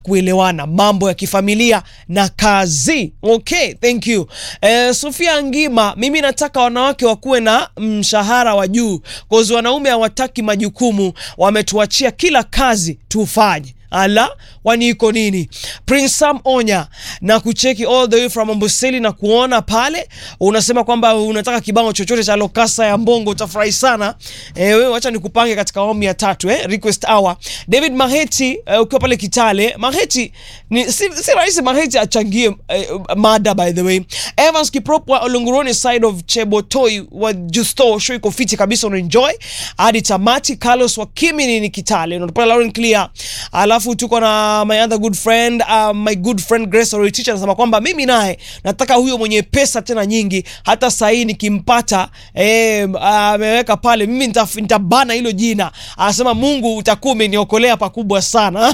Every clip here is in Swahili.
kuelewana mambo ya kifamilia na kazi. Okay, thank you. Eh, Sofia Ngima, mimi nataka wanawake wakuwe na mshahara wa juu cause wanaume hawataki majukumu, wametuachia kila kazi tufanye. Ala, wani iko nini? Prince Sam Onya na kucheki all the way from Amboseli na kuona pale unasema kwamba unataka kibao chochote cha Lokasa ya Mbongo, utafurahi sana. Eh, wewe acha nikupange katika awamu ya tatu eh, request hour. David Maheti eh, ukiwa pale Kitale. Maheti ni si, si rahisi Maheti achangie eh, mada by the way. Evans Kiprop wa Olunguroni side of Chebotoi wa Justo show iko fiti kabisa, una enjoy hadi tamati. Carlos wa Kimini ni Kitale, unapata Lauren Clear. Alafu tuko na my other good friend uh, my good friend Grace Oroy teacher anasema kwamba mimi naye nataka huyo mwenye pesa tena nyingi, hata saa hii nikimpata ameweka uh, pale mimi nitaf- nitabana hilo jina. Anasema Mungu utakuwa umeniokolea pakubwa sana.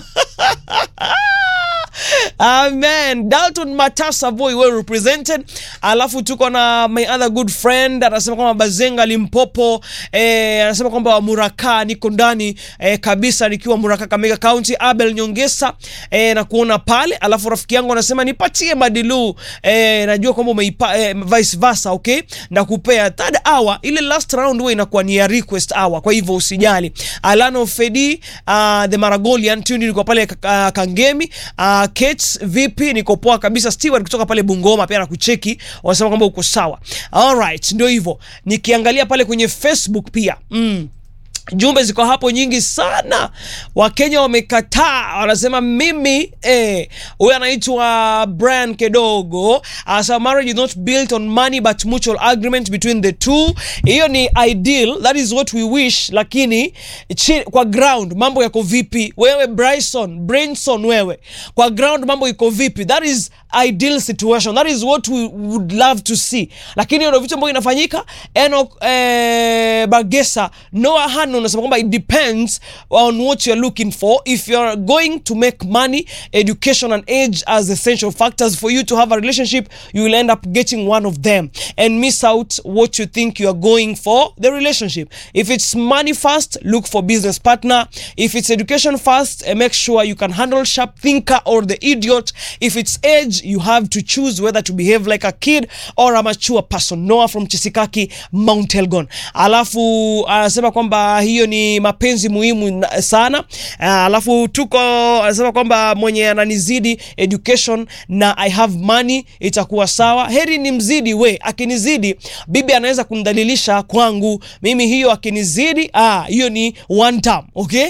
Amen. Dalton Matasa boy well represented. Alafu tuko na my other good friend anasema kwamba Bazenga Limpopo eh, anasema kwamba Muraka niko ndani eh, kabisa nikiwa Muraka Kamega County. Abel Nyongesa eh, na kuona pale. Alafu rafiki yangu anasema nipatie Madilu eh, najua kwamba umeipa eh, vice versa okay, na kupea third hour ile last round huwa inakuwa ni ya request hour, kwa hivyo usijali. Alano Fedi uh, the Maragolian tuni niko pale uh, Kangemi uh, Kate vipi? Niko poa kabisa. Stewart kutoka pale Bungoma pia nakucheki, wanasema kwamba uko sawa. Alright, ndio hivyo. Nikiangalia pale kwenye Facebook pia mm. Jumbe ziko hapo nyingi sana. Wakenya wamekataa, wanasema mimi eh. Huyu anaitwa Brian Kedogo anasema marriage is not built on money but mutual agreement between the two. Hiyo ni ideal, that is what we wish, lakini chi, kwa ground mambo yako vipi? Wewe Bryson, Brinson, wewe kwa ground mambo iko vipi? That is ideal situation, that is what we would love to see, lakini hiyo ndio vitu ambavyo inafanyika. Enoch eh, Bagesa Noah Hano unasema kwamba it depends on what you're looking for. If you're going to make money, education and age as essential factors for you to have a relationship, you will end up getting one of them and miss out what you think you are going for the relationship. If it's money first, look for business partner. If it's education first, eh, make sure you can handle sharp thinker or the idiot. If it's age, you have to choose whether to behave like a kid or a mature person. Noah from Chisikaki, Mount Elgon. Alafu anasema kwamba hiyo ni mapenzi muhimu na- sana. Ah, Alafu tuko anasema kwamba mwenye ananizidi education na I have money itakuwa sawa. Heri ni mzidi we, akinizidi bibi anaweza kunidhalilisha kwangu mimi, hiyo akinizidi, ah, hiyo ni one time, okay?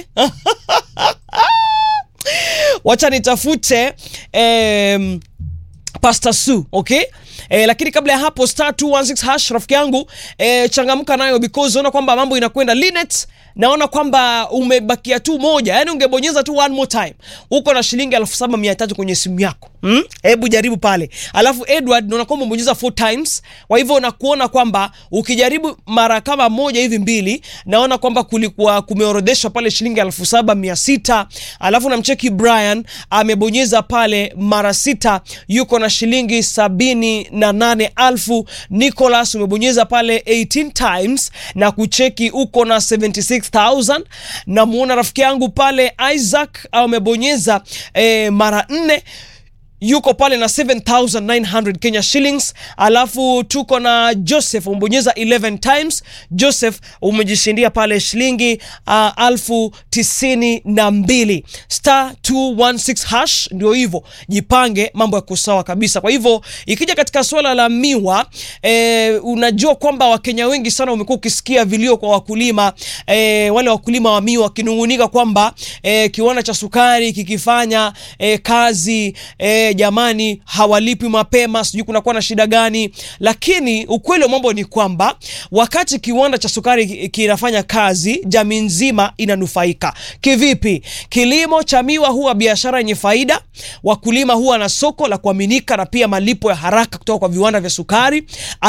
Wacha nitafute em, Pastor Su, okay? Eh, lakini kabla ya hapo star 216 hash rafiki yangu eh, changamka nayo because unaona kwamba mambo inakwenda. Linet, naona kwamba umebakia tu moja, yani ungebonyeza tu one more time, uko na shilingi elfu saba mia tatu kwenye simu yako hmm? Hebu jaribu pale. Alafu Edward, naona kwamba umebonyeza four times, kwa hivyo nakuona kwamba ukijaribu mara kama moja hivi mbili, naona kwamba kulikuwa kumeorodheshwa pale shilingi elfu saba mia sita alafu namcheki Brian amebonyeza pale mara sita, yuko na shilingi sabini na nane alfu. Nicholas umebonyeza pale 18 times na kucheki uko na 76000. Namuona rafiki yangu pale Isaac amebonyeza eh, mara nne yuko pale na 7900 Kenya shillings. Alafu tuko na Joseph umebonyeza 11 times. Joseph umejishindia pale shilingi uh, alfu tisini na mbili star 216 hash. Ndio hivyo, jipange, mambo yako sawa kabisa. Kwa hivyo ikija katika suala la miwa eh, unajua kwamba Wakenya wengi sana umekuwa ukisikia vilio kwa wakulima eh, wale wakulima wa miwa wakinungunika kwamba eh, kiwanda cha sukari kikifanya eh, kazi eh, jamani hawalipi mapema, sijui kunakuwa na shida gani. Lakini ukweli wa mambo ni kwamba wakati kiwanda cha sukari ki- kinafanya kazi, jamii nzima inanufaika. Kivipi? Kilimo cha miwa huwa biashara yenye faida, wakulima huwa na soko la kuaminika na pia malipo ya haraka kutoka kwa viwanda vya sukari.